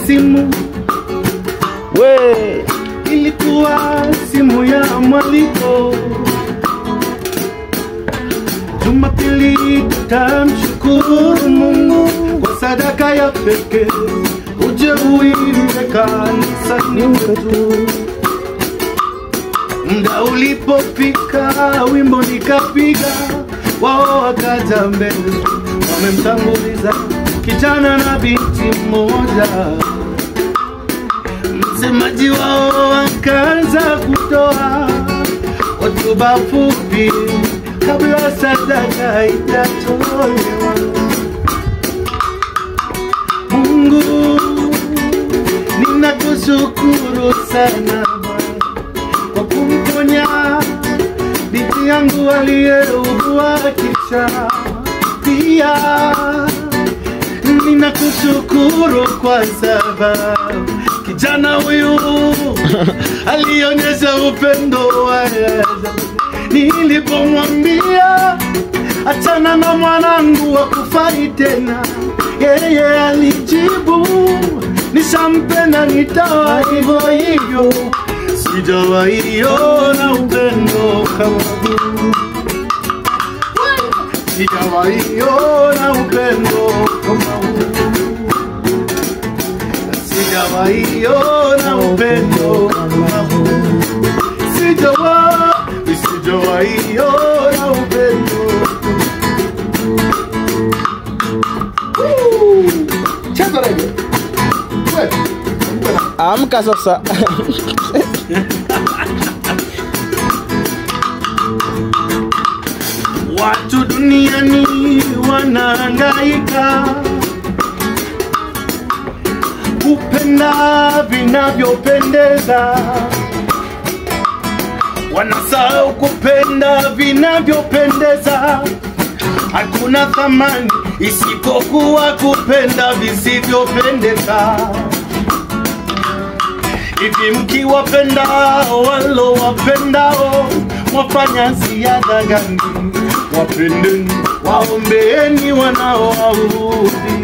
simu we ilikuwa simu ya mwaliko jumapili tutamshukuru mungu kwa sadaka ya pekee uje uimbe kanisani mwetu Mda ulipofika wimbo nikapiga, wao wakaja mbele, wamemtanguliza kijana na binti mmoja. Msemaji wao akaanza kutoa hotuba fupi kabla sadaka haijatolewa. Mungu, ninakushukuru sana Bwana kwa kumponya binti yangu aliyeugua kisha. Pia ninakushukuru kwa sababu kijana huyu alionyesha upendo wa ajabu. Nilipomwambia achana na mwanangu wa kufai tena, yeye alijibu nishampenda, nitawa hivyo hivyo sijawahi ona upendo kama huu, sijawahi ona upendo kama huu, sijawahi ona upendo kama huu, sijawahi, sijawahi ona upendo. Woo! Cheza reggae. Wewe, mpe na- Amka sasa. Watu duniani wanahangaika kupenda vinavyopendeza, wanasahau kupenda vinavyopendeza. Hakuna thamani isipokuwa kupenda visivyopendeza. Hivi mkiwapenda walo wapendao, mwafanya ziada gani? Wapendeni, waombeeni wanaowaudhi.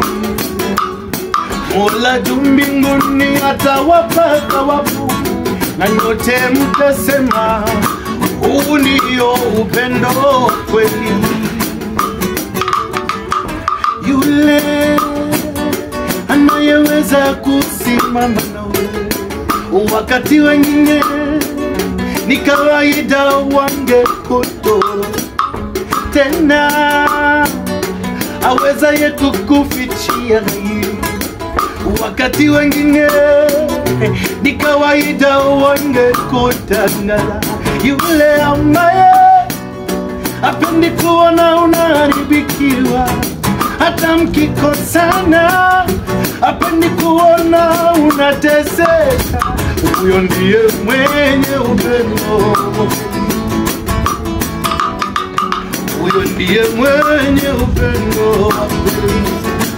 Mola juu mbinguni atawapa thawabu, na nyote mtasema huu ndio upendo kweli. Yule anayeweza kusimama nawe wakati wengine ni kawaida wangekutoro tena awezaye kukufichia hili wakati wengine ni kawaida wangekutangala yule ambaye apendi kuona unaharibikiwa hata mkikosana apendi kuona unateseka huyo ndiye mwenye upendo huyo ndiye mwenye upendo wa kweli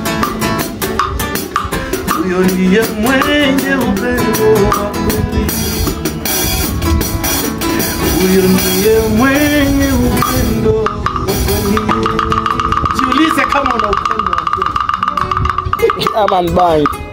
huyo ndiye mwenye upendo wa kweli huyo ndiye mwenye upendo wa kweli jiulize kama una upendo wa kweli Ama mbaya.